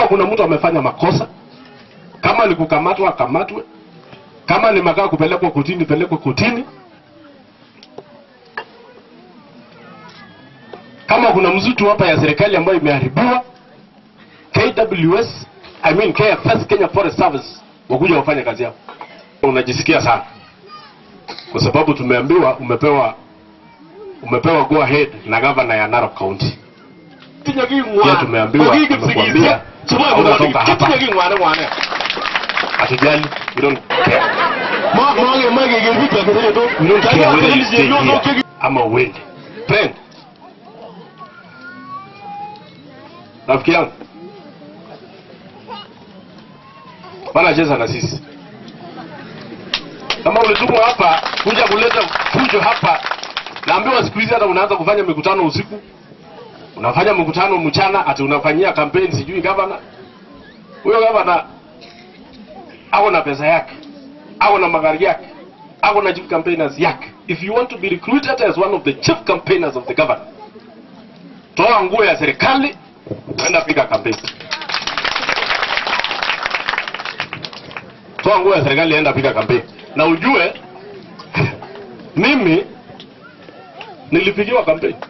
kuna mtu amefanya makosa, kama ni kukamatwa akamatwe, kama ni makaa kupelekwa kotini pelekwe kotini. Kama kuna msitu hapa ya serikali ambayo imeharibiwa, KWS I mean KFS, Kenya Forest Service wakuja wafanye kazi yao. Unajisikia sana kwa sababu tumeambiwa umepewa umepewa go ahead na governor ya Narok County. Pia tumeambiwa tumekuambia hautatoka hapa. Hatujali, we don't care. We don't care whether you stay here ama uende. Friend, rafiki yangu wanacheza na sisi. Kama ulitumwa hapa kuja kuleta fujo hapa, naambiwa siku hizi hata unaanza kufanya mikutano usiku, unafanya mkutano mchana, ati unafanyia kampeni sijui gavana. Huyo gavana ako na pesa yake, ako na magari yake, ako na chief campaigners yake. If you want to be recruited as one of the chief campaigners of the government, toa nguo ya serikali, enda piga kampeni. toa nguo ya serikali enda piga kampeni na ujue mimi nilipigiwa kampeni